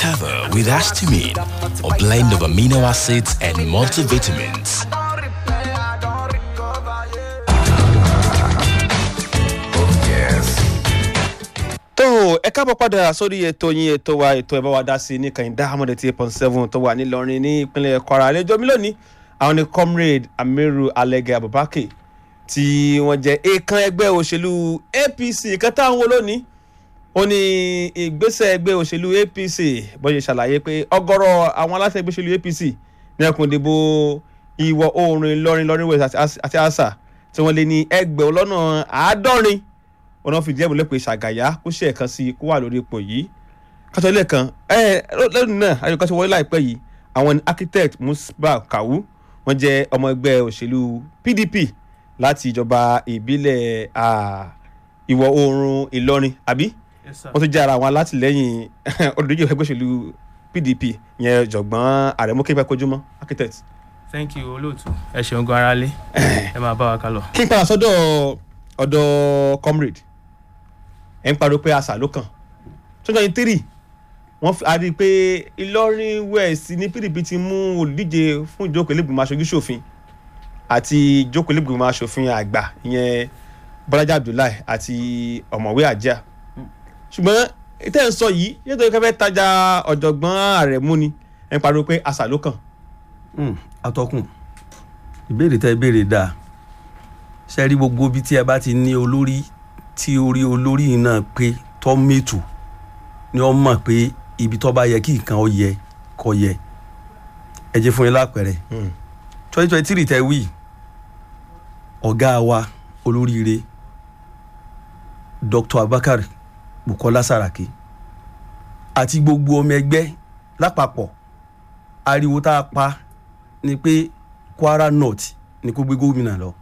Recover with Astamine, a blend of amino acids and multivitamins. tó ẹ káàbọ̀ padà sórí ètò yín ètò wa ètò ẹ̀bá wa dá sí ní kàyíndá amọ̀dé tí eight point seven tó wà nílọrin ní ìpínlẹ̀ kwara àlejò mi lónìí àwọn ni comrade amiru alege abubakar tí wọ́n jẹ́ èèkàn ẹgbẹ́ òṣèlú apc kan táwọn wo lónìí ó ní ìgbésẹ̀ ẹgbẹ́ òṣèlú apc bọ́yẹ̀ ṣàlàyé pé ọgọ́rọ̀ àwọn aláṣẹ ẹgbẹ́ òṣèlú apc ní ẹkùn ìdìbò ìwọ̀ oòrùn ìlọrin lọrin west àti àṣà tí wọ́n lé ní ẹgbẹ̀rún lọ́nà àádọ́rin ọ̀nà fìdí ẹ̀mú lẹ́pẹ́ ṣàgàyà kó ṣe ẹ̀kan sí kó wà lórí ipò yìí kátó ilé kan ẹ lẹ́nu náà ayọ̀ká ṣe wọlé láìpẹ́ yìí àwọn architect musba kawu wọ́n jẹ́ ọmọ ẹgbẹ́ òṣèlú pdp láti ìjọba ìbílẹ̀ ìwọ̀ oòrùn ìlọrin àbí wọ́n tún jẹ́ ara àwọn alátìlẹ́yìn olùdíje ẹgbẹ́ òṣèlú pdp yẹn jọ̀gbọ́n àrẹ̀mú képẹ́ kojúmọ́ architect. thank you olóòtú ẹ ṣeun gan aráalé ẹ máa bá wa kálọ. kí n padà sọ́dọ̀ ọ̀dọ̀ comrade ẹ̀ ń pariwo pé àṣà ló kàn twenty twenty three wọ́n a rí i pé ìlọrin west ní pdp ti mú olùdíje fún ìjókòó ilégbèmọ̀ aṣojú ṣòfin àti ìjókòó ilégbèmọ̀ aṣòfin àgbà ìyẹn bọ́lájà abdullahi àti ọ̀mọ̀wé àjíà ṣùgbọ́n tẹ́ ń sọ yìí nítorí kẹfẹ́ tajà ọ̀jọ̀gbọ́n ààrẹ mú ni ẹ̀ ń pariwo pé àṣà ló kàn. atọ́kùn ìbéèrè tẹ́ béèrè dáa ṣe rí gbogbo ibi tí ẹ bá ti ní olórí tí orí olórí náà pé tọ́ mẹ́tò ni wọ́n mọ̀ pé ibi tó bá yẹ kí nǹkan ó yẹ kó yẹ ẹ jẹ́ fún yín lápẹ̀rẹ̀ twenty twenty three tẹ wí ọ̀gá wa olóríire dr abubakar bukola saraki àti gbogbo ọmọ ẹgbẹ́ lápapọ̀ ariwo tá a pa ni pé kwara north ni kó gbé gómìnà lọ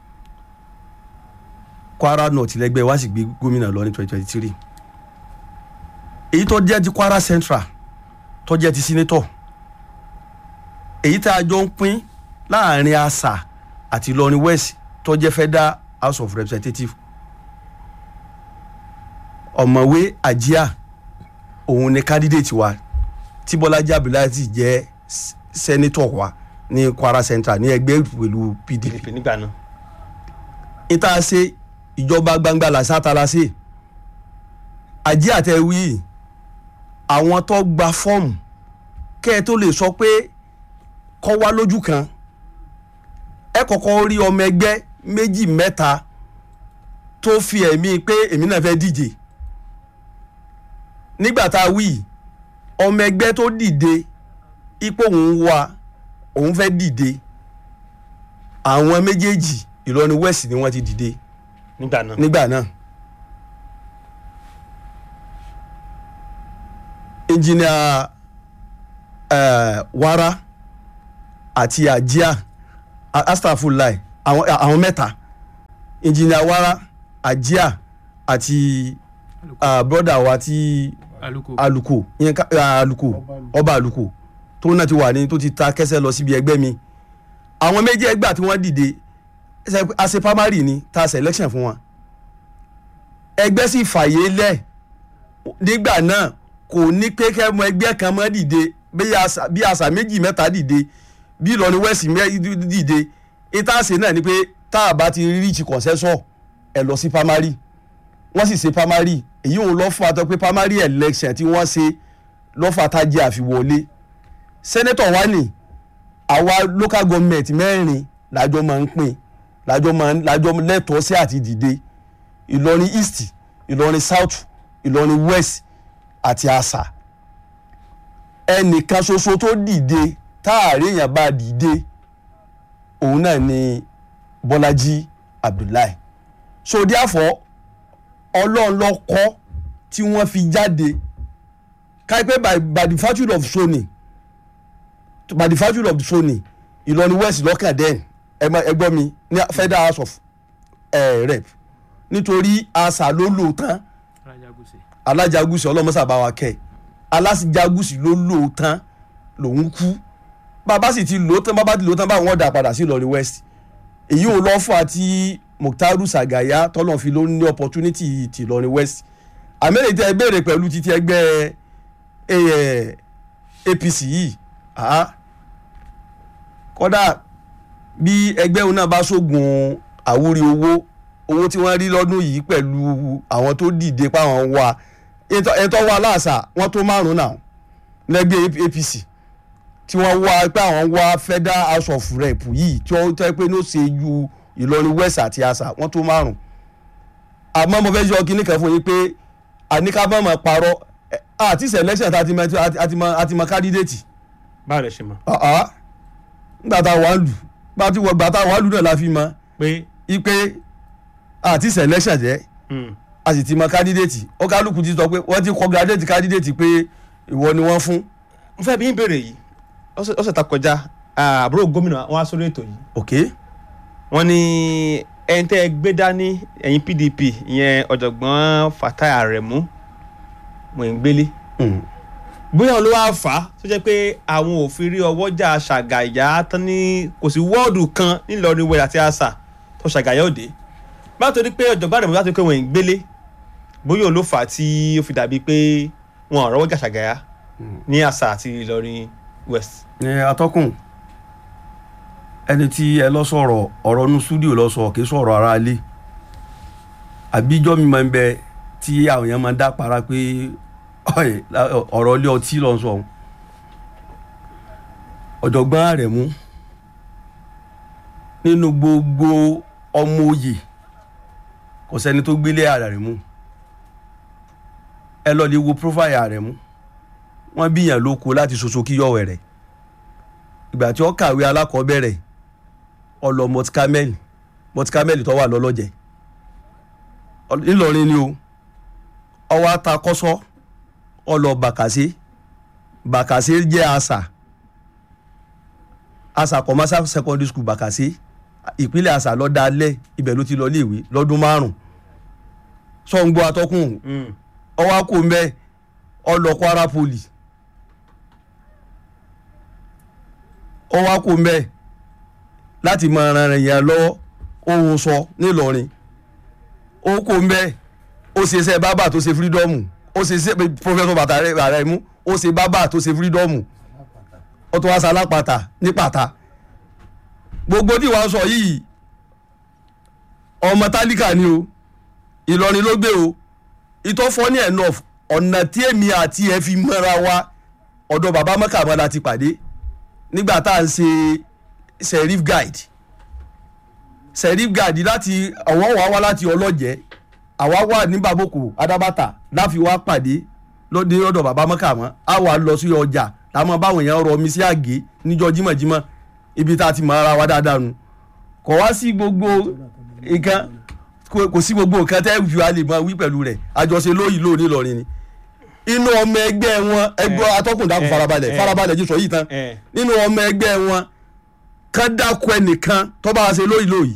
kwara north lẹgbẹ́ wa sì gbé gómìnà lọ ní twenty twenty three èyí tó jẹ́ ti kwara central tó jẹ́ ti senator èyí tá a jọ ń pín láàrin asa àti ìlọrin west tó jẹ́ federal house of representatives ọ̀mọ̀wé àjíà òun ni candidate wa tí bọ́lájí abdullahi jẹ́ senator wa ní kwara central ní ẹgbẹ́ ìpèlú pdp nígbà náà. ìta ṣe ìjọba gbangba làṣàtàlà sí àjí àtẹwí àwọn tó gba fọ́ọ̀mù kẹ́ ẹ tó lè sọ pé kọ́ wá lójú kan ẹ kọ́kọ́ rí ọmọ ẹgbẹ́ méjì mẹ́ta tó fi ẹ̀mí pé èmi náà fẹ́ díje nígbà tá a wí ọmọ ẹgbẹ́ tó dìde ipò òun wà òun fẹ́ dìde àwọn méjèèjì ìlọrin west ni wọ́n ti dìde nígbà náà. nígbà náà engineer uh, wara àti ajia astafulai àwọn àwọn mẹ́ta engineer wara ajia àti uh, broda wa ti aluko aluko ìyẹn ká- uh, aluko ọba aluko tó náà ti wà ní tó ti ta kẹsẹ̀ lọ síbi ẹgbẹ́ mi àwọn méjì ẹgbà tí wọ́n dìde ṣe pé a ṣe primary ni ta ṣe election fún wọn ẹgbẹ́ sì fàyè lẹ̀ nígbà náà kò ní pé kẹ́mọ ẹgbẹ́ kan mọ́ dìde bí àṣà- bí àṣà méjì mẹ́ta dìde bí ìlọrin west mẹ́ dìde ìtàṣe náà ni pé tá a bá ti reach consensus ẹ lọ sí primary wọ́n sì ṣe primary èyí òun lọ́ fún atọ́ pé primary election tí wọ́n ṣe lọ́fà tájì àfiwọlé senator wa ni àwa local government mẹ́rin lájọ máa ń pín lájọ máa ń lájọ lẹ́tọ̀ọ́ sí àti dìde ìlọrin east ìlọrin south ìlọrin west àti àṣà ẹnìkan ṣoṣo tó dìde táàrí èèyàn bá dìde òun náà ni bọ́lájí abdullahi so therefore ọlọ́run ló kọ́ tí wọ́n fi jáde káyipẹ́ by by the virtue of sony by the virtue of sony ìlọrin west lọ́kàn den ẹgbọ́n mi ní federal house of uh, rep nítorí àṣà ló lò tán alájàgùsì alájàgùsì ọlọ́mọ́sà bá wa kẹ́ alájàgùsì ló lò tán lòun kú bàbá sì ti lò tán bàbá ti lò tán báwọn dà padà sí ìlọrin west èyí ò lọ́ fún àti muktaru sagaya tọ́lọ̀ fi ló ní opportunity ti ìlọrin west àmẹ́rẹ̀ tẹ́ ẹ béèrè pẹ̀lú títí ẹgbẹ́ eh, apc yìí ah, kódà bí ẹgbẹ́ òun náà bá ṣoògùn àwúrí owó owó tí wọ́n rí lọ́dún yìí pẹ̀lú àwọn tó dìde páwọn wà ẹ̀tọ́ wà láàṣà wọ́n tó márùn-ún náà lẹ́gbẹ́ apc tí wọ́n wá pé àwọn wá federal house of rep yìí tí wọ́n tẹ́ pé ní ó ṣe ju ìlọrin west àti àṣà wọ́n tó márùn-ún àmọ́ mo fẹ́ yọ kíní kan fún yín pé àníkàbọ̀mọ̀ parọ́ ẹ, àti selection tá a ti mọ a ti mọ a ti mọ candidate báwo lẹ ṣe mọ̀ ọ̀ọ́ nígbà tá a wà lù bá a ti wọ gbà tá a wà lù náà la fi mọ pé ipe àti selection jẹ́ mm, a sì ti mọ candidate ó kálukú ti sọ pé wọ́n ti congratulate candidate pé ìwọ ni wọ́n fún. mo fẹ́ bí ń béèrè yìí ọ̀sẹ̀ ọ̀sẹ̀ tá kọjá ah, àbúrò gómìnà wọn á sórí ètò yìí ok wọ́n ní ẹni tẹ́ ẹ gbé dání ẹ̀yin pdp ìyẹn ọ̀jọ̀gbọ́n fatai aremu mọ̀ẹ́ngbélé mm. bóyá ló wá fà á tó jẹ́ pé àwọn ò fi rí ọwọ́jà ṣàgàyà tán ní kò sí wọ́ọ̀dù kan nílọrin wẹ̀ àti àṣà tó ṣàgàyà òde bá tó ní pé ọ̀jọ̀gbọ́n aremu láti pé mọ̀ẹ́ngbélé bóyá ló fà á tí ó fi dàbí pé wọn ò rọwọ́jà ṣàgàyà ní àṣà àti ìlọrin west. ní atọ́kùn ẹni tí ẹ lọ sọ̀rọ̀ ọ̀rọ̀ nu studio lọ sọ kì í sọ̀rọ̀ ara ilé àbíjọ́ mi máa ń bẹ tí àwọn èèyàn máa ń dá para pé ọ̀ẹ́, ọ̀rọ̀ ilé ọtí lọ sọ ọ̀hún. ọ̀jọ̀gbọ́n Àrẹ̀mú nínú gbogbo ọmọ òye kò sẹ́ni tó gbélé Àrẹ̀mú ẹ lọ lè wo profile Àrẹ̀mú wọ́n bíyàn lóko láti ṣoṣo kí yọ̀wẹ̀ rẹ̀ ìgbà tí ó kàwé alákọ̀ọ́bẹ̀rẹ̀ ọlọ mọtikámẹ́lì mọtikámẹ́lì tó wà lọ́lọ́jẹ̀ Ọ- ńìlọrin ni o ọwọ́ atakọ́sọ́ ọlọ bàkàṣe bàkàṣe jẹ́ àṣà àṣà commercial secondary school bàkàṣe ìpínlẹ̀ àṣà lọ́dálẹ̀ ibẹ̀ ló ti lọ léèwé lọ́dún márùn-ún sọ̀ǹgbọ́ atọ́kùn ọwọ́ akó mbẹ́ ọlọ Kwara Poly ó wá kó mbẹ láti máa ran èèyàn lọ́wọ́ ohun sọ nílọrin ó kó mbẹ ó ṣe iṣẹ́ bábà tó ṣe fírídọ́ọ̀mù ó ṣe iṣẹ́ pọfẹ́sọ̀ bàtà rẹ̀ mú ó ṣe bábà tó ṣe fírídọ́ọ̀mù ó tún wá sa alápàtà ní pàtà gbogbo tí wàá sọ yìí ọmọ tálíkà ni o ìlọrin ló gbé o ìtọ́ funny enough ọ̀nà tí èmi àti ẹ fi mọ́ra wa ọ̀dọ̀ bàbá mọ́kàmọ́ la ti pàdé nígbà tá à ń ṣe serif guide serif guide láti àwọn wà wá láti ọlọ́jẹ́ àwa wà ní baboko adabata láfi wá pàdé lóde ọ̀dọ̀ bàbá mọ́kàmọ́ á wà lọ sí ọjà láwọn báwọn èèyàn rọ omi sí àgé níjọ́ jímọ̀jímọ̀ ibi tá a ti mọ ara wa dáadáa nu kò wá sí gbogbo nǹkan kò kò sí gbogbo nǹkan tẹ́ fi wá lè mọ wí pẹ̀lú rẹ̀ àjọṣe lóyìí lónìí lọ́rin ni inú ọmọ ẹgbẹ́ wọn ẹgbẹ́ Eh, atọ́kùn dákun eh, farabalẹ̀ eh. farabalẹ̀ jí sọ yìí tán Eh. nínú ọmọ ẹgbẹ́ wọn kán dákun ẹnìkan tó bá ṣe lóyìí lóyìí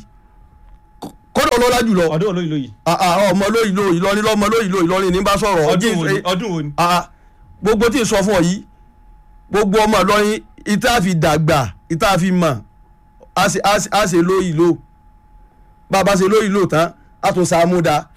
kódà ọlọ́lá jùlọ ọdún olóyìn lóyìn Ah, ah, ọmọ lóyìí lóyìí lọ́ni lọ́mọ lóyìí lóyìí lọ́ni ní bá sọ̀rọ̀ ọdún wo ni ọdún ọdún wo ni. gbogbo tí ì sọ fún ọ yìí gbogbo ọmọ lọ́yìn ìta fi dàgbà ìta fi mọ̀ á ṣe- á ṣe- á ṣe lóyìí lò bàbá ṣe lóyìí lò tán á tún sa amúdá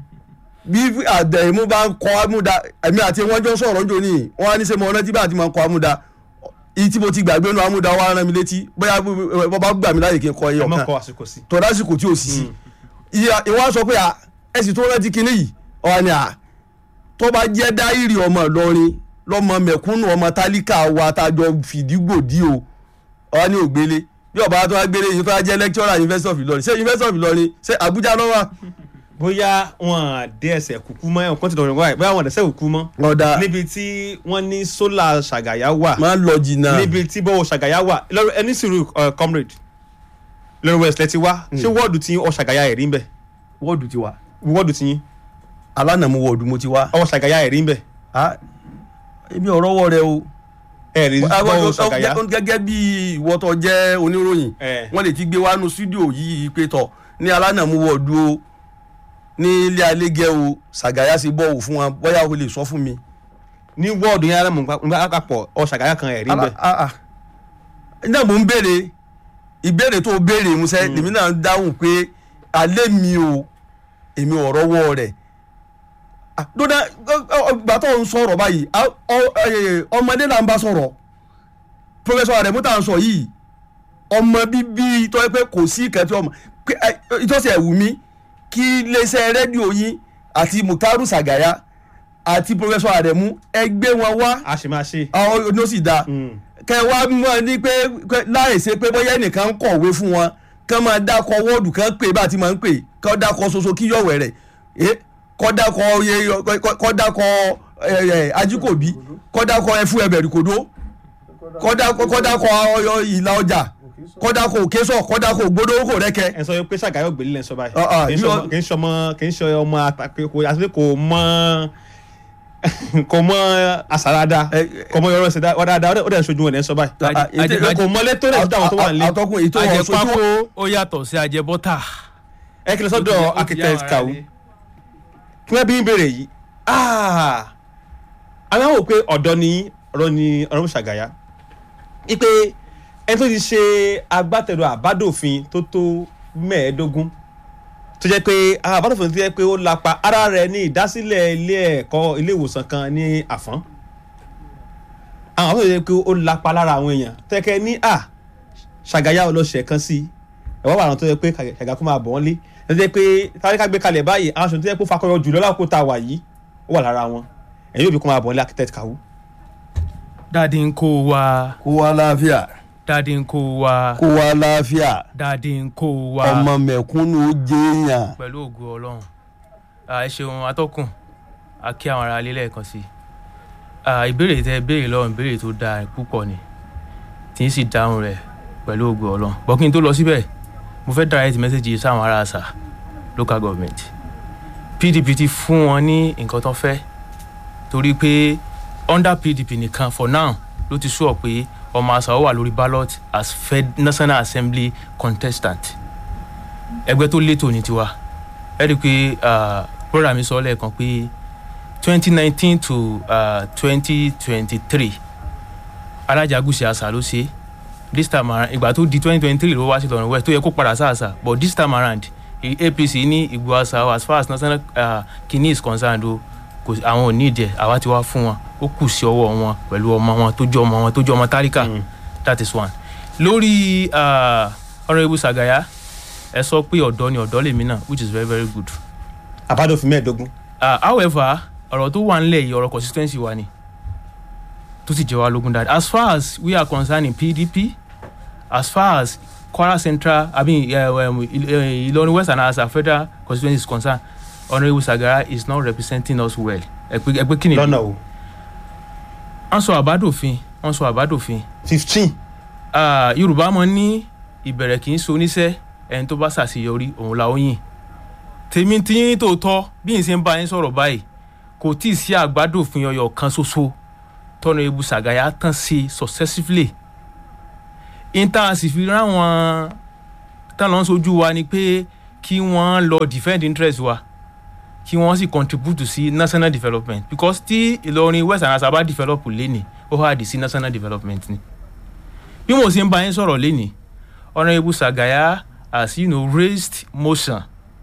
bí àdẹ̀mú bá ń kọ́ amúdá ẹ̀mí àti wọn jọ sọ̀rọ̀ jò ní wọn á ní sẹ́ mọ ọ̀nà tí bá ti máa ń kọ́ amúdá ìyí tí mo ti gbàgbé nu amúdá wa rán mi létí bóyá bọ́ bá gbà mí láyè kí n kọ ẹ ẹyọ mọ kan kọ àsìkò sí. tó lásìkò tí ò sí sí ìyá ìwà sọ pé à ẹ sì tó rántí kinní yìí ọ̀hún ni à tó bá jẹ́ dáírì ọmọ Ìlọrin lọ́mọ mẹ̀kúnnù ọmọ tálíkà wa tájọ fìdígbòdì o ọ̀hún ni ògbélé bí ọba tó wá gbélé yìí tó wá jẹ́ lecturer University of Ìlọrin ṣé University of Ìlọrin ṣé Àbújá ló wà. bóyá wọn dé ẹsẹ̀ kúkú mọ́ ẹ̀wọ̀n kọ́ńtì lọ́rùn wáyé bóyá wọn dẹ̀sẹ̀ kúkú mọ́. ọ̀dà níbi tí wọ́n ní sólà ṣàgàyà wà máa ń lọ jìnnà níbi tí bọ́wọ́ ṣàgàyà wà lọ́rọ̀ ẹni sùúrù uh, comrade lọ́rọ̀ west lẹ́tí wá ṣé wọ́ọ̀dù tí ọ ṣàgàyà ẹ̀rí ń bẹ̀ wọ́ọ̀dù ti wà wọ́ọ̀dù tí yín alánàmú wọ́ọ̀dù mo ti wá. ọ ṣàgàyà ẹ̀rí ń bẹ̀ Ah, èmi ọ̀rọ̀ wọ rẹ o. ẹ̀rí bọ́wọ́ ṣàgàyà gẹ́gẹ́ bí ìwọ tó jẹ́ oníròyìn Eh. wọ́n lè ti gbé wánú stúdíò yìí pé tọ̀ ní alánàmú wọ́ọ̀dù o ní ilé alégẹ́ o ṣàgáyà sí bọ́ọ̀wù fún wa bóyá o lè sọ fún mi. ní wọ́ọ̀dù yẹn alámọ̀ nípa àpapọ̀ ọ ṣàgàyà kan ẹ̀rí ń bẹ̀ Ah, ah. náà mò ń béèrè ìbéèrè tó béèrè musẹ́ lèmi náà ń dáhùn pé alẹ́ mi o èmi ọ̀rọ̀ wọ rẹ̀ dódà ìgbà tó ń sọ̀rọ̀ báyìí a- ọ- ẹ, ọmọdé là ń bá sọ̀rọ̀ pọfẹsọ Aremu tá à ń sọ yìí ọmọ bíbí tó yẹ pé kò sí ìkẹtì ọmọ pé, ẹ, ìtọ́sí ẹ̀wù mi kí iléeṣẹ́ rédíò yín àti Muktaru Sagaya àti pọfẹsọ Aremu ẹ gbé wọn wá a sì máa ṣe. àwọn oní ó sì dáa Mm. kẹ wá mọ ní pé pé láì ṣe pé bóyá ẹnìkan ń kọ̀wé fún wọn kán máa dákọ wọ́ọ̀dù kan pè bá a ti máa ń pè kán dákọ ṣoṣo kí yọ̀wẹ̀ rẹ̀ ẹ kọ́ dákọ iye kọ́ dákọ ẹ, ẹ, ajíkòbí kọ́ dákọ ẹfú ẹbẹ̀rì kòdó kọ́ dákọ kọ́ dákọ ọyọ ìlà ọjà kọ́ dákọ òkésọ̀ kọ́ dákọ ògbódó kò rẹ́kẹ. ẹ sọ pé Ṣàgáyọ̀ gbèlè lẹ́ ń sọ báyìí. Ah, ah, kì í yóò- ṣọmọ- kì í ṣọmọ kì í ṣe ọmọ àtàkùn kò àti pé kò mọ kò mọ àsàràdà Ẹ- kò mọ yọrọ ṣẹdá ọ̀dà àdá ó dẹ̀ ń ṣojú wọn lẹ́ ń sọ báyìí. Ah, ah, Ajẹ- ètò- kò mọ létò rẹ̀ dáwọn tó wà nílé. àtọkùn èyí tó wọ́n sojú ajẹpákó ó yàtọ̀ sí ajẹbọ́tà. ẹ kìlọ̀ sọ́dọ̀ Ó ti- ó ti architect yá Kawu wọn kí wọ́n bí ń béèrè yìí ah, àwọn wò pé ọ̀dọ́ ni ọ̀rọ̀ ni ọ̀rọ̀ Ṣàgáyà wípé ẹni tó ti ṣe agbátẹrù àbádòfin tó tó mẹ́ẹ̀ẹ́dógún tó jẹ́ pé àwọn àbádòfin tó jẹ́ pé ó lapa ara rẹ̀ ní ìdásílẹ̀ ilé ẹ̀kọ́ ilé ìwòsàn kan ní Àfọ́n àwọn àbádòfin tó jẹ́ pé ó lapa lára àwọn èèyàn tẹ́kẹ́ ní à Ṣàgáyà ọlọ́ṣẹ̀ kan sí ẹ̀wọ́n wà àwọn tó yẹ pé Ṣàgáyà kó máa bọ̀ wọ́n lé ẹ̀ tó jẹ́ pé táríkà gbé kalẹ̀ báyìí àwọn aṣọ tó yẹ pé ó fakọyọ jùlọ lákòókò tá a wà yìí ó wà lára wọn ẹ̀yìn òbí kó máa bọ̀ wọ́n lé architect Kawu. dáàdi ń kó wa kó wá láàfíà dáàdi ń kó wa kó wá láàfíà dáàdi ń kó wa ọmọ mẹ̀kúnnù ó jẹ́yàn. pẹ̀lú ògo ọlọ́run Ah, ẹ ṣeun atọ́kùn a kí àwọn ará ilé lẹ́ẹ̀kan sí i Ah, ìbéèrè tẹ béèrè lọ́rùn ìbéèrè tó dáa púpọ̀ ni tí ń sì dáhùn rẹ̀ pẹ̀lú ògo ọlọ́run bọ́ kí n tó lọ síbẹ̀ mo fẹ́ direct message yìí sáwọn ará àṣà local government PDP ti fún wọn ní nǹkan tó fẹ́ torí pé under PDP nìkan for now ló ti sọ pé ọmọ àṣà ó wà lórí ballot as Fed National Assembly contestant ẹgbẹ́ tó létò ní tiwa ẹ rí i pé ah, brother mi sọ lẹ́ẹ̀kan pé twenty nineteen to twenty twenty three alájàgùsì àṣà ló ṣe this time around ìgbà tó di twenty twenty three ló wá sí Ìlọrin west tó yẹ kó padà sáàsà but this time around i- APC ní ìgbò àṣà o, as far as national uh, kini is concerned o kò sí- àwọn ò ní ìdí ẹ̀ àwa ti wá fún wọn ó kù sí ọwọ́ wọn pẹ̀lú ọmọ wọn tó jọ ọmọ wọn tó jọ ọmọ tálíkà that is one lórí uh, honourable Sagaya ẹ sọ pé ọ̀dọ́ ni ọ̀dọ́ lèmi náà which is very very good àbádòfin mẹ́ẹ̀ẹ́dógún uh, however ọ̀rọ̀ tó wà nílẹ̀ yìí ọ̀rọ̀ consistency wa ni tó sì jẹ́ wa lógún dáadáa as far as we are concerned in PDP as far as Kwara Central I mean uh, um, Il- uh, Ilorin West and as our federal constituency is concerned Honourable Sagara is not representing us well ẹgbẹ́ ẹgbẹ́ kí ni lọ́nà o wọ́n sọ àbádòfin wọ́n sọ àbádòfin fifteen Ah, yorùbá mọ ní ìbẹ̀rẹ̀ kì í so oníṣẹ́ ẹni tó bá ṣàṣeyọrí òun la ó yìn tèmi tí yín tó tọ́ bí n ṣe ń bá yín sọ̀rọ̀ báyìí kò tí ì sí àgbádòfin ọyọ kan ṣoṣo tọ́nà ebu ṣàgáyà tán sí successively inter sì fi ráwọn tán lọ́n sojú wa ni pé kí wọ́n lọ defend interest wa kí wọ́n sì contribute sí national development because tí ìlọrin west and asaba develop lẹ́nìí ó hàdí sí national development ni bí mo ṣe ń bá yín sọ̀rọ̀ lénìí honourable Sagaya has you know, raised motion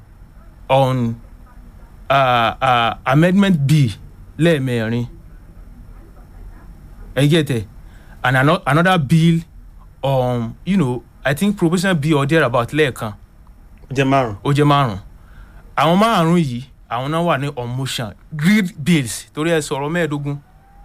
on uh, uh, amendment bill lẹ́ẹ̀mẹrin ẹ get it and ano another bill on you know, I think provisional bill or thereabout lẹ́ẹ̀kan ó jẹ́ márùn ó jẹ́ márùn àwọn márùn yìí àwọn náà wà ní on motion grid bills torí ẹ sọ̀rọ̀ mẹ́ẹ̀ẹ́dógún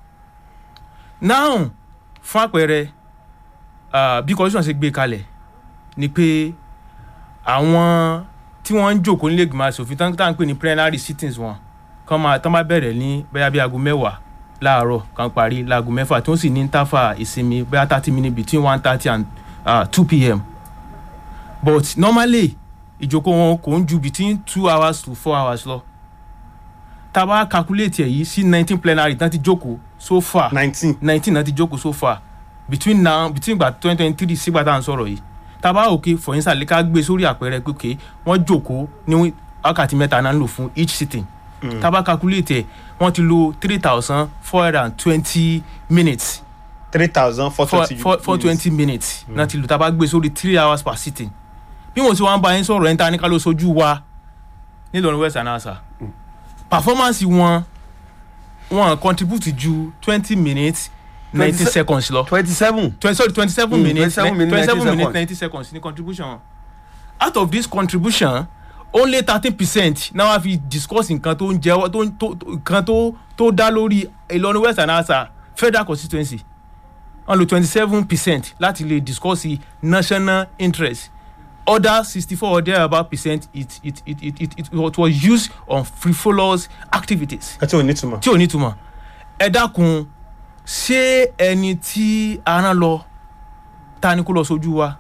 now fún àpẹẹrẹ ah, bí constitution ṣe gbé kalẹ̀ ni pé àwọn tí wọ́n ń jòkó nílé ìgbìmọ̀ asòfin tán tá à ń pè ní plenary sittings wọn kán máa tán bá bẹ̀rẹ̀ ní bóyá bí aago mẹ́wàá láàárọ̀ kan parí láago mẹ́fà tí wọ́n sì ní interval ìsinmi bóyá thirty minutes between one thirty and two pm but normally ìjókòó wọn kò ń ju between two hours to four hours lọ tá a bá calculate ẹ̀ yìí sí nineteen plenary tán ti jókòó so far nineteen nineteen náà ti jókòó so far between now between ìgbà twenty twenty three sígbà tá à ń sọ̀rọ̀ yìí tá a bá òkè for instance ká gbé sórí àpẹẹrẹ pé òkè wọ́n jókòó ní wákàtí mẹ́ta náà ń lò fún each sitting tá a bá calculate ẹ̀ wọ́n ti lò three thousand four hundred and twenty minutes three thousand four four twenty four four twenty minutes náà ti lò tá a bá gbé sórí three hours per sitting bí mo ti wá ń bá yín sọ̀rọ̀ ẹ̀ ń ta ní ká ló sojú wa nílọrin west anasa performance wọn wọn contribute ju twenty minutes ninety 27 seconds lọ twenty seven twenty sorry twenty seven Mm, minutes 27 minutes, twenty seven 90 minutes seconds. ninety seconds ní contribution wọn out of this contribution only thirteen percent náà wá fi discuss nǹkan tó ń jẹ́ tó ń- tó tó- nǹkan tó tó dá lórí Ìlọrin West and Asa federal constituency wọ́n lo twenty seven percent láti lè discuss national interest other sixty four or thereabout percent it it it it it it was used on frivolous activities ẹ tí ò ní túmọ̀. tí ò ní túmọ̀ ẹ dákun ṣé ẹni tí a rán lọ ta ni kó lọ sójú wa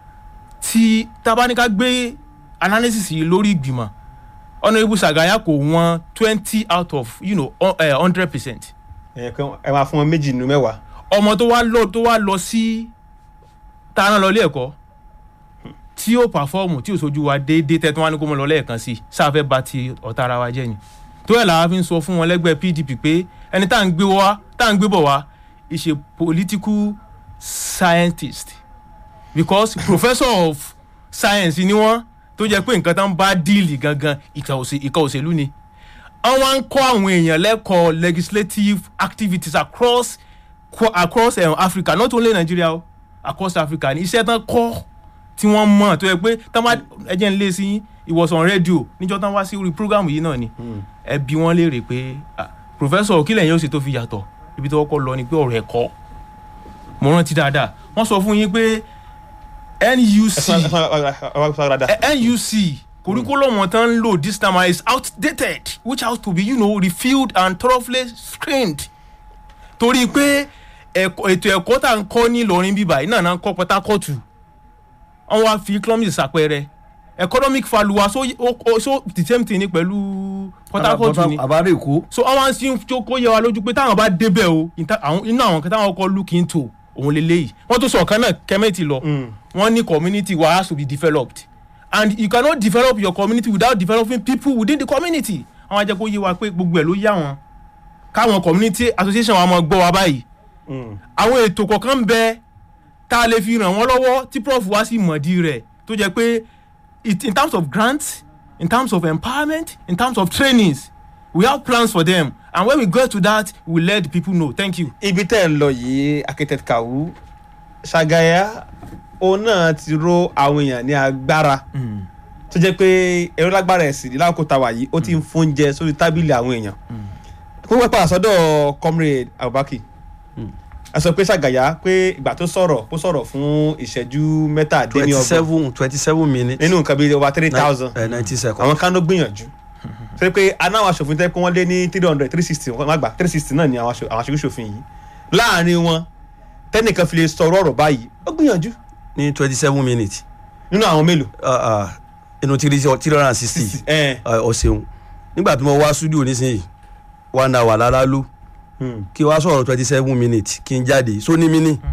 tí tabaníká gbé analysis yìí lórí ìgbìmọ̀ honourable sagaya kò wọ́n twenty out of you know hundred percent ẹ pé ẹ máa fún wọn méjì nínú mẹ́wàá. ọmọ tó wá lọ tó wá lọ sí tá a rán lọ ilé ẹ̀kọ́ tí ó pàfọ́ọ̀mù tí ò sojú wa déédéé tẹ́ tí wọ́n á ní kó mọ lọ lẹ́ẹ̀kan sí i sáfẹ́ bá ti ọ̀tá ara wa jẹ́ ni tó yẹ làwa fi ń sọ fún wọn lẹ́gbẹ́ pdp pé ẹni tá à ń gbé wá tá à ń gbé bọ̀ wá is a political scientist because professor of science ni wọ́n tó jẹ́ pé nǹkan tá ń bá díìlì gangan ìkà òṣè- ìkà òṣèlú ni wọ́n wá ń kọ́ àwọn èèyàn lẹ́kọ̀ọ́ legislative activities across qu- across um, africa not only nigeria o across africa ní iṣẹ́ tán kọ́ tí wọ́n mọ̀ tó yẹ pé tán bá ẹjẹ́ ń lé sí ìwòsàn rédíò níjọ́ tán wá sí orí program yìí náà ni ẹ bí wọ́n léèrè pé ah, professor kílẹ̀ yẹn ó sì tó fi yàtọ̀ ibi tó kọ́kọ́ lọ ni pé ọ̀rọ̀ ẹ̀kọ́ mo rántí dáadáa wọ́n sọ fún yín pé ẹ nuc fún ẹ fún ẹ wá fún dáadáa. Eh, nuc curriculum wọn tán ń lò this time is outdated which has to be you know, refilled and thoroughly screened torí pé ẹ̀kọ́- ètò ẹ̀kọ́ tá à ń kọ́ ní Ìlọrin bíbá yìí náà náà ń kọ́ Port Harcourt wọ́n wá fi economics ṣàpẹẹrẹ economic faluwa so o- o- so the same thing ni pẹ̀lú Port Harcourt ni àbárè èkó so àwọn sì ń tó kó yẹ wa lójú pé táwọn bá débẹ̀ o ìta- àwọn- inú àwọn kan táwọn kọ́ look into òun lélẹ́yìí wọ́n tó sọ ọ̀kan náà kẹ́mẹ́tì lọ wọ́n ní community wa has to be developed and you cannot develop your community without developing people within the community àwọn ajẹ́ kó yé wa pé gbogbo ẹ̀ ló yá wọn káwọn community association wa máa gbọ́ wa báyìí àwọn ètò kọ̀ọ̀kan ń bẹ tá a lè fi ràn wọ́n lọ́wọ́ tí prof wá sí mọ̀dí rẹ̀ tó jẹ́ pé it, in terms of grants in terms of empowerment in terms of trainings we have plans for them and when we get to that we let the people know thank you. ibi tẹ́ ẹ̀ ń lọ yìí architect kawu ṣàgàyà òun náà ti ro àwọn èèyàn ní agbára tó jẹ́ pé ẹ̀rọ lágbára ẹ̀sìn ní lákòókò tàwa yìí ó ti ń fóúnjẹ sórí tábìlì àwọn èèyàn kó wọ́n padà sọ́dọ̀ comrade abubakar a sọ pé ṣàgàyà pé ìgbà tó sọ̀rọ̀ ó sọ̀rọ̀ fún ìṣẹ́jú twenty mẹ́tàdínlọ́gbọ̀n seven twenty seven minutes nínú nǹkan bíi over three thousand ninety seconds àwọn kan ló gbìyànjú ṣe pé anáwó aṣòfin tẹ́ pé wọ́n lé ní three hundred three sixty wọ́n má gbà three sixty náà ni àwọn aṣo- àwọn aṣojú ṣòfin yìí láàrin wọn tẹ́nìkan fi lè sọ̀rọ̀ ọ̀rọ̀ báyìí ó gbìyànjú ní twenty seven minutes nínú àwọn mélòó. Ah, ah, inú three three hundred and sixty ẹ ọ ṣeun nígbà tí mo wá studio nísìnyí one hour lára ló kí wá sọ̀rọ̀ twenty seven minutes kí n jáde sóní mí ní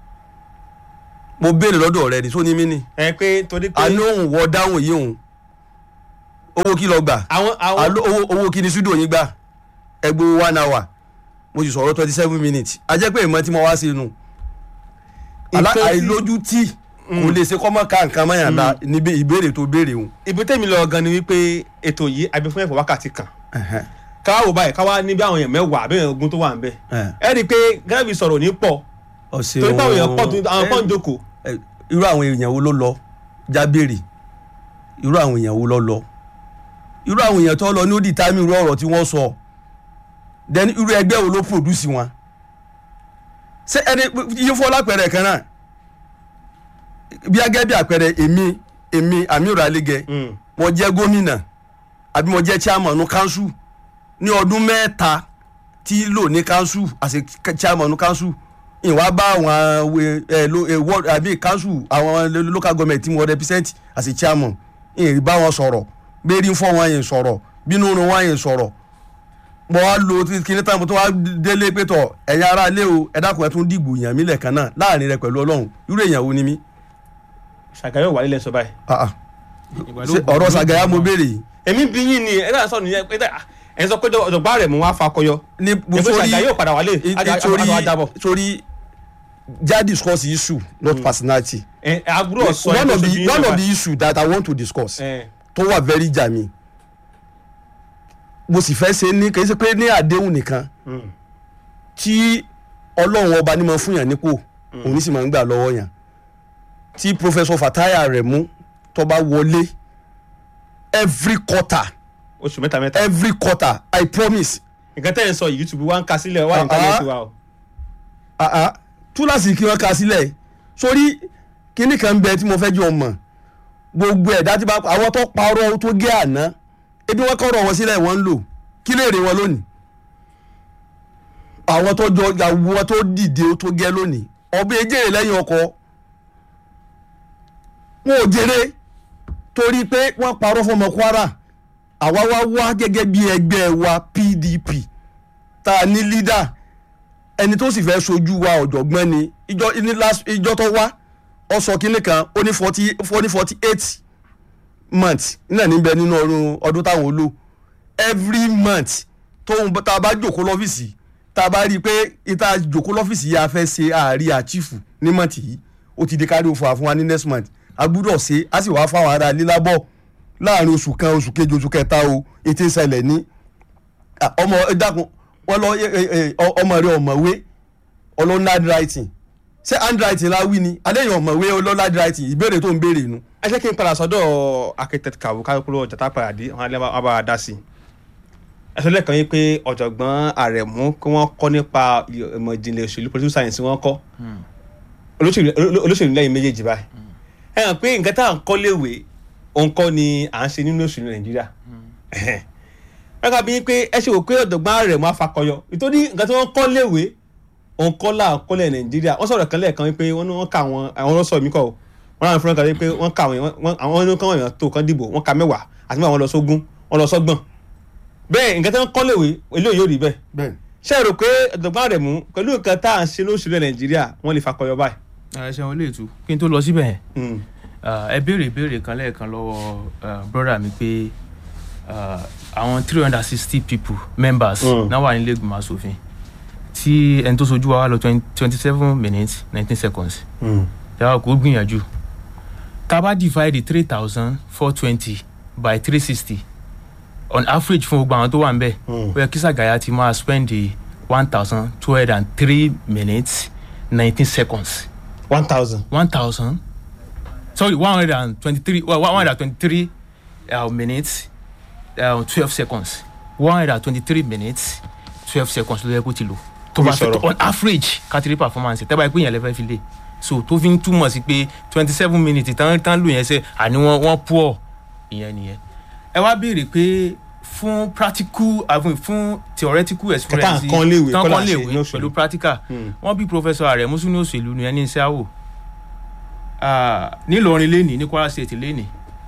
mo béèrè lọ́dọ̀ rẹ ni sóní mí ní ẹ pé torí pé àní òun wọ dáhùn yìí òun owó kí lọ gbà àwọn àwọn Àló- owó owó kí ni studio yín gbà ẹgbẹ́ one hour mo sì sọ̀rọ̀ twenty seven minutes a jẹ́ pé ìmọ̀ tí mo wá sí inú Àlá- Nǹkan tí- àìlójú tí kò lè ṣe kọ́mọ́ ká nǹkan mọ́yàn la níbi ìbéèrè tó béèrè òun. ibi tẹ́mi lọ gan ni wípé ètò yìí àbí fún ẹ̀fọ́ wákàtí kan káwá wò báyìí káwá ní bí àwọn èèyàn mẹ́wàá àbí èèyàn ogun tó wà ń bẹ̀ ẹ rí i pé gẹ́gẹ́ sọ̀rọ̀ ní pọ̀ ọ̀sẹ̀ torí pé àwọn èèyàn pọ̀ tó àwọn pọ̀ ń jókòó ẹ, irú àwọn èèyàn wo ló lọ jábèrè irú àwọn èèyàn wo ló lọ irú àwọn èèyàn tó lọ ní ó di táìmì irú ọ̀rọ̀ tí wọ́n sọ then irú ẹgbẹ́ wo ló produce wọn ṣé ẹni yín fọ́ lápẹẹrẹ kan náà bí agẹ́ bí àpẹẹrẹ èmi èmi Amiru Alege Mm. mo jẹ́ gómìnà àbí mo jẹ́ chairman ní council ní ọdún mẹ́ta tí lò ní council as a chairman ní council ìwà bá àwọn we- ẹ, lo- ẹ, ward àbí council àwọn lo- local government tí mo represent as a chairman ìrìn bá wọn sọ̀rọ̀ bẹ́ẹ̀rí ń fọ́ wọn yẹn sọ̀rọ̀ bínú rún wọn yẹn sọ̀rọ̀ mo wá lo kíní tán mo tún wá délé pé tọ ẹ̀yin ará ilé o ẹ dákun ẹ tún dìgbò yàn mí lẹ́ẹ̀kan náà láàrin rẹ pẹ̀lú ọlọ́run irú èèyàn wo ni mí ṣàgàyọ̀ wà nílẹ̀ sọ báyìí. Ah, ah. Ṣé ọ̀rọ̀ Sàgáyà mo béèrè yìí èmi bí yín ni ẹ náà sọ̀rọ̀ nìyẹn pé ẹ sọ pé ọ̀dọ̀gbá rẹ̀ mú wá fakọyọ ní èpè ṣàgàyọ̀ padà wálé àjọ àjábọ̀. torí já discuss issue not personality ẹ àbúrò sọ ẹ one tó of ṣojú the yín one náà of the issue that i want to discuss báyìí. tó wà very jami mo sì fẹ́ ṣe ní kì í ṣe pé ní àdéhùn nìkan tí ọlọ́run ọba ní máa fún yàn nípò òun ní sì máa ń gbà lọ́wọ́ yàn tí professor fataya rẹ̀ mú tó bá wọlé every quarter oṣù mẹ́ta mẹ́ta every quarter i promise nǹkan tẹ́ ẹ̀ ń sọ yìí youtube wa ń ka sílẹ̀ wà nǹkan yẹn ti wà o. ah ah túláàsì kí wọ́n ka sílẹ̀ sórí kíní kan bẹ tí mo fẹ́ jọ mọ̀ gbogbo ẹ̀dá tí bá àwọn tó parọ́ tó gé àná ebi wọ́n kọ́rọ̀ wọn sílẹ̀ wọ́n ń lò kí lè rè wọn lónìí àwọn tó jọ àwọn tó dìde tó gẹ́ lónìí ọbẹ̀ ejèrè lẹ́yìn ọkọ̀ wọn ò jèrè torí pé wọ́n parọ́ fọmọ Kwara àwa wá wá gẹ́gẹ́ bí ẹgbẹ́ wa PDP tá a ní leader ẹni tó sì fẹ́ sojú wa ọ̀jọ̀gbọ́n ni ìjọ ní last ìjọ tó wá ọ sọ kínní kan ó ní forty ó ní forty eight months náà níbẹ̀ nínú ọdún ọdún táwọn ó lò every month tóun tá a bá jòkó lọ́fíìsì tá a bá rí i pé ìta jòkó lọ́fíìsì yìí a fẹ́ ṣe àárí àchífù ní mọ̀tì yìí ó ti di kárí òfò àfún wa ní next month a gbúdọ̀ ṣe a sì wá fáwọn ará lílábọ̀ láàrin oṣù kan oṣù kejì oṣù kẹta o ètè ìṣẹ̀lẹ̀ ní Ah, ọmọ ẹ dákun wọn lọ ẹ, ẹ, ẹ, ọ- ọmọ rẹ ọmọwé ọlọ́nà handwriting ṣé handwriting la wí ni adéyàn ọmọwé ọlọ́nà handwriting ìbéèrè tó ń béèrè nu. ẹ jẹ́ kí n padà sọ́dọ̀ architect kawu káyọ̀kúrò ọjà tá a padà dé àwọn alẹ́ wa bá a dá sí i. ẹ sọ lẹ́ẹ̀kan yín pé ọ̀jọ̀gbọ́n àrẹ̀mú kí wọ́n kọ́ nípa ìmọ̀ ìjìnlẹ̀ òṣèlú political science wọ́n kọ́ olóṣèlú olóṣèlú lẹ́yìn méjèèjì báyìí. ẹ hàn pé nǹkan tá à ń kọ́ léwe òun kọ́ ni à ń ṣe nínú òṣèlú nàìjíríà. ẹ kà bí yín pé ẹ ṣe wò pé ọ̀jọ̀gbọ́n àrẹ̀mú afakọyọ ìtòní nǹkan tí wọ́n kọ́ léwe òun kọ́ là ń kọ́lẹ̀ nàìjíríà wọ́n sọ̀rọ̀ kan lẹ́ẹ̀kan wípé wọ́n ní wọ́n ka àwọn àwọn ọlọ́sọ̀ mi kọ́ o wọ́n láwọn fúnra kan wípé wọ́n ka àwọn èèyàn- àwọn ẹni kan èèyàn tó kan dìbò wọ́n ka mẹ́wàá àti mẹ́wàá wọn lọ sógún wọn lọ sọ́gbọ̀n bẹ́ẹ̀ nǹkan tí wọ́n kọ́ léwe eléyìí yóò rí bẹ́ẹ̀ bẹ́ẹ̀ ṣé ẹ rò pé ọ̀jọ̀gbọ́n rẹ̀ mú pẹ̀lú nǹkan tá à ń ṣe lóṣù rẹ̀ nàìjíríà wọ́n lè fakọyọ báyìí. ẹ ṣeun lè tu kí n tó lọ síbẹ̀ yẹn Mm. Ah, ẹ béèrè ìbéèrè kan lẹ́ẹ̀kan lọ́wọ́ brother mi pé ah, àwọn three hundred and sixty people members Mm. náà wà nílé ìgbìmọ̀ asòfin tí ẹni tó sojú wa wá lọ twenty seven minutes nineteen seconds Mm. yàrá kò gbìyànjú tá a bá divide three thousand four twenty by three sixty on average fún gbogbo àwọn tó wà ń bẹ̀ Mm. ó yẹ kí Sàgáyà ti máa spend one thousand two hundred and three minutes nineteen seconds one thousand. one thousand sorry one hundred and twenty-three well one hundred and twenty-three uh, minutes uh, twelve seconds one hundred and twenty-three minutes twelve seconds ló yẹ kó ti lò tó bá Fi fẹ́ sọ̀rọ̀. tó on average kátìrí performance tẹ́ bá yẹ pé yẹn lè fẹ́ fi lè so tó fi ń túmọ̀ sí pé twenty seven minutes tán tán lò yẹn sẹ́ àní wọ́n wọ́n poor ìyẹn nìyẹn ẹ wá béèrè pé fún practical àfún fún theoretical experience kan léwe, tán kọ́ là kan ń ṣe léwe ní òṣèlú. pẹ̀lú practical Mm. wọ́n bí professor Aremu ní òṣèlú ní ẹni iṣẹ́ àwò nílọrin lẹ́nìí ní Kwara State lẹ́nìí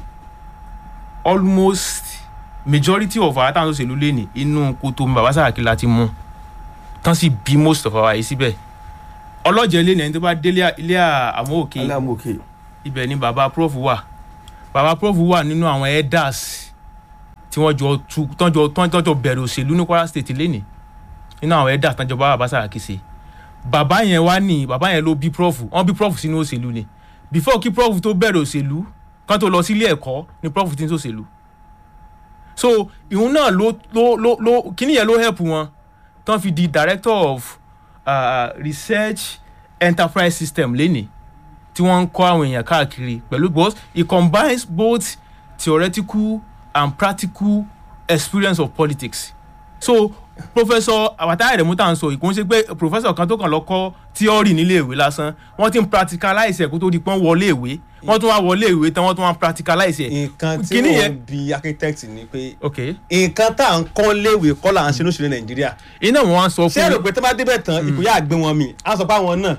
almost majority of our táwọn òṣèlú lẹ́nìí inú kòtò mi bàbá Sàràkí la ti mú tán sì bí most of our yìí síbẹ̀ ọlọ́jẹ̀ lẹ́nìí ẹni tó bá délé ilé àwọn òkè alámòkè ibẹ̀ ni bàbá prof wà bàbá prof wà nínú àwọn elders tí wọ́n jọ tu tọ́jọ tọ́jọ bẹ̀rẹ̀ òṣèlú ní Kwara State lẹ́nìí nínú àwọn elders tọ́jọ bá bàbá Sàràkí ṣe bàbá yẹn wá ní bàbá yẹn ló bí prof wọ́n bí prof sínú òṣèlú ni before kí prof tó bẹ̀rẹ̀ òṣèlú kán tó lọ sílé ẹ̀kọ́ ni prof ti ń ṣòṣèlú so ìhun náà ló ló ló ló kíní yẹn ló help wọn tán fi di director of uh, research enterprise system lẹ́nìí tí wọ́n ń kọ́ àwọn èèyàn káàkiri pẹ̀lú because it combines both theoretical and practical experience of politics so professor Fatai Aremu tá à ń sọ ìkún ṣe pé professor kan tó kàn lọ kọ́ theory nílé ìwé lásán wọ́n ti ń practicalize ẹ̀ kó tó di pọ́n wọlé ìwé wọ́n tún wá wọlé ìwé tán wọ́n tún wá practicalize ẹ̀. nǹkan tí Kíní wọ́n yẹn- bi architect ni pé ok nǹkan tá à ń kọ́ léwe kọ́ là ń ṣe lóṣèlú nàìjíríà iná wọn wá sọ ṣé ẹ rò fún pé tó bá débẹ̀ tán ìkóyà àgbẹ̀ wọn mi á sọ pé àwọn náà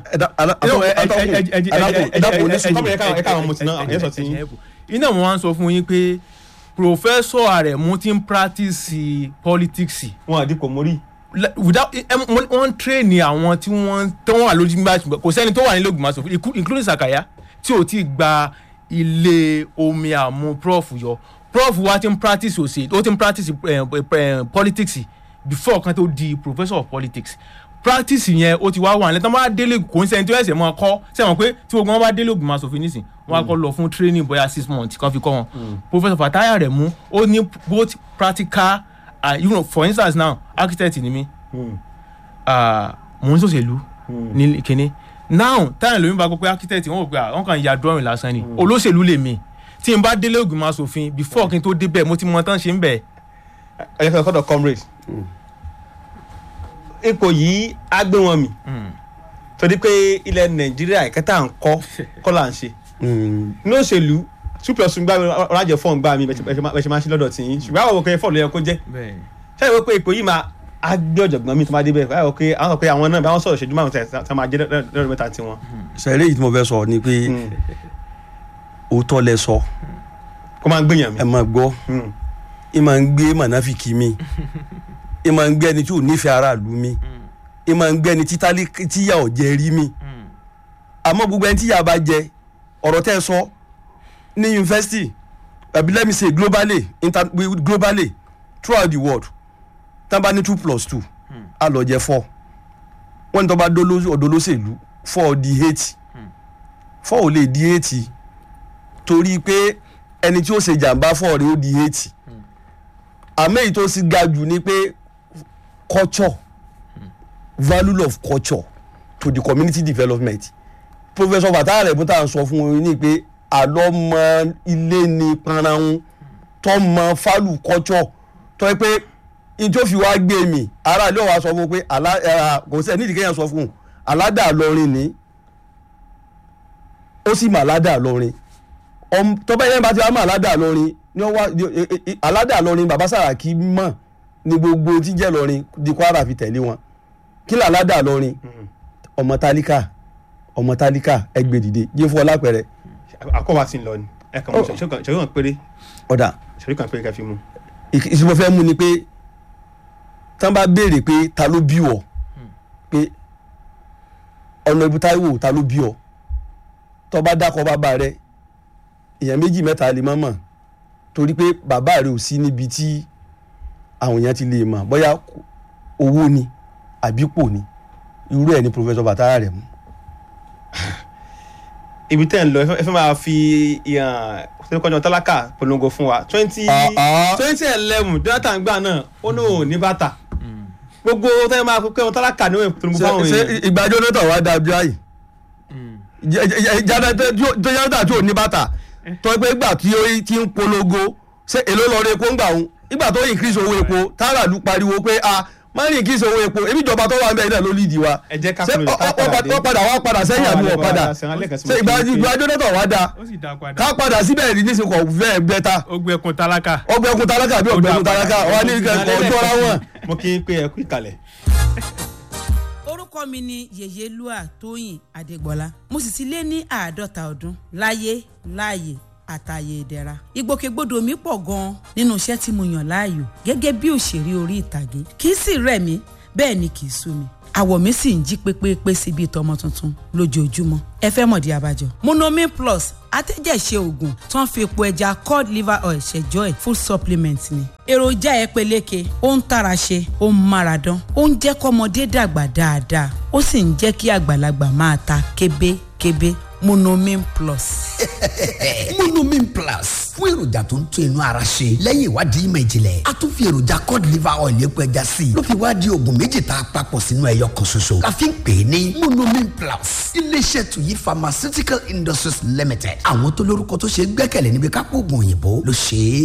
iná wọn wá sọ fún yín pé professor Aremu ti ń practice politics wọn àdìpọ̀ mórí. le- without eh, em- wọ́n wọ́n train àwọn tí wọ́n tó wà lójú nígbà tí kò sẹ́ni tó wà nílé ògùnmá sọ̀fún including Sakaya tí ò tí gba ilé omi àmú prof yọ prof wa ti ń practice òsè ó ti ń practice eh, eh, politics before kan tó di professor of politics practice yẹn ó ti wá wà nílẹ̀ tí wọ́n bá délé kò ń sẹ́ni tó ẹ̀sẹ̀ mọ́ kọ́ sẹ́wọ̀n pé tí gbogbo wọn bá délé ògùnmá sọ̀fún nísìn wọ́n á kọ́ lọ fún training bóyá six months kan fi kọ́ wọn professor Fatai Aremu ó ní both practical ah, you know, for instance now architect ni mí ah, mò ń ṣòṣèlú ní kínní now táyà lómi bá gbọ́ pé architect wọ́n wò pé ah, wọ́n kàn ya drawing lásán ni olóṣèlú lèmi tí n bá délé ògùnmọ̀ asòfin before kí n tó débẹ̀ mo ti mọ tán ṣe ń bẹ̀. ẹ yẹ kọ́dọ̀ comrade ipò yìí á gbé wọn mì torí pé ilẹ̀ nàìjíríà ìkẹta ń kọ́ kọ́ là ń ṣe ní òṣèlú two plus ń gbá mi ọ̀rájẹ̀ fọ́ọ̀n gbá mi bẹ́ẹ̀ ṣe máa ń ṣe lọ́dọ̀ tí yín ṣùgbọ́n àwọn òkè fọ́ọ̀lù yẹ kó jẹ́ ṣáà ìwé pé ipò yìí máa á gbé ọ̀jọ̀gbọ́n mi tó máa dé bẹ́ẹ̀ báyọ̀ pé àwọn sọ pé àwọn náà bá wọn sọ̀rọ̀ ṣẹ́jú márùn tẹ̀ máa jẹ́ lọ́dọ̀ mẹ́ta tiwọn. sẹ́rẹ́ yìí tí mo fẹ́ sọ ni pé òótọ́ lẹ sọ kó máa ń gbìyàn mi. ẹ máa gbọ́ ẹ máa ń gbé mànáfìkì mi ẹ máa ń gbé ẹni tí ò nífẹ̀ẹ́ aráàlú mi ẹ máa ń gbé ẹni títálí tíyà ọ̀jẹ̀ rí mi àmọ́ gbogbo ẹni tíyà bá jẹ ọ̀rọ̀ tẹ́ ẹ sọ ní yunifásitì àbí let me say globally inter globally throughout the world tá a bá ní two plus two a lọ jẹ four wọ́n ní tó bá ọ̀dọ́ lóṣèlú four di eight four ò lè di eight torí pé ẹni tí ó ṣe jàǹbá four rẹ̀ ó di eight àmọ́ èyí tó sì ga jù ni pé culture value of culture to the community development professor fatah rẹ̀ bó tá à ń sọ fún wọn ní pé àlọ́mọ ilé ni paranun tọ́mọ fálù culture tó yẹ pé njó fi wá gbé mi ara ilé wa sọ fún un pé kò sẹ́ nídìí kéèyàn sọ fún un aládà lọrin ni ó sì mà aládà lọrin tọ́ba yẹn bá ti wá mọ̀ aládà lọrin ni wọ́n wá aládà lọrin bàbá Sàràkí mọ̀ ní gbogbo tí jẹ́ lọrin di Kwara fi tẹ̀lé wọn kí ló aládà lọrin ọmọ tálíkà ọmọ tálíkà ẹgbẹ́ dìde jẹ́ fún ọ lápẹ̀rẹ̀. àkọ́wà sí ń lọ ni ẹ kàn mọ ṣẹ́jú kan péré ọ̀dà ṣẹ́jú kan péré ká fi mú. ìṣòro fẹ́ mú ni pé tán bá béèrè pé ta ló bí ọ pé ọ̀nà ibi Táíwò ta ló bí ọ tó bá dákọ̀ bàbá rẹ èèyàn méjì mẹ́ta lè má mọ̀ torí pé bàbá rẹ ò sí níbi tí àwọn èèyàn ti lè mọ̀ bóyá owó ni àbípò ni irú ẹ̀ ni professor Bàtàrà rẹ̀ mú. ibi tẹ́ ń lọ ẹ fẹ́ máa fi ìhàn sẹ́kọ̀ọ́jọ́ tálákà polongo fún wa twenty twenty eleven Jonathan gbà náà ó ní òun ní bàtà gbogbo tẹ́ máa pẹ́ wọn tálákà ní òun polongo fáwọn ṣe èèyàn. ìgbà Jonathan wà dájú àyè Jonathan tí ò ní bàtà tó pé ìgbà tí ó ti ń polongo ṣe èló lọ rí epo ń gbà òun ìgbà tó increase owó epo táràlú pariwo pé a máa ń increase owó epo ebi ìjọba tó wà ń bẹ náà ló lídìí wa ẹ jẹ́ ká ṣé kúrò ní ká ọ- ọ- padà dé. ọ padà wá padà sẹ́yìn àbí wọ́n padà ṣé ìgbà ìgbà Jonathan wá dáa ó sì dá padà ká padà síbẹ̀ rí nísìnyí kò fẹ́ bẹ́ta ó gbẹkun tálákà. ọgbẹ́kun tálákà bí ọgbẹ́kun tálákà wà ní ìkẹ́kọ̀ọ́ jọra wọn. mo kí n pé ẹ kú ìkàlẹ̀. orúkọ mi ni yèyélúà tóyìn adégbọlá mo sì ti lé ní àádọ́ta ọdún láyé láàyè àtàyè ìdẹ̀ra ìgbòkègbodò mi pọ̀ gan-an nínú iṣẹ́ tí mo yàn láàyò gẹ́gẹ́ bí òṣèré orí ìtàgé kì í sì rẹ̀ mí bẹ́ẹ̀ ni kì í sú mi àwọ̀ mi sì ń jí pépépé sí bíi tọmọ tuntun lójoojúmọ́ ẹ fẹ́ mọ̀dí abájọ. monomin plus atẹ́jẹ̀ṣe oògùn tó ń fi epo ẹja cod liver oil ṣẹjọ́ ẹ̀ full supplement ni. èròjà ẹ peléke ó ń tara ṣe ó ń mára dán ó ń jẹ́ kọ́mọdé dàgbà dáadáa ó sì ń jẹ́ kí àgbàlagbà máa ta kébékébé monomin plus. monomin plus fún èròjà tó ń tún inú ara ṣe lẹ́yìn ìwádìí ìmọ̀ ìjìnlẹ̀ a tún fi èròjà cod liver oil epo ẹja sí i ló fi wá di oògùn méjì tá a papọ̀ sínú ẹyọ kan ṣoṣo la fi ń pè é ní monomin plus iléeṣẹ́ tuyi pharmaceutical industries limited àwọn tó lórúkọ tó ṣe é gbẹ́kẹ̀lé níbi kápò oògùn òyìnbó ló ṣe é.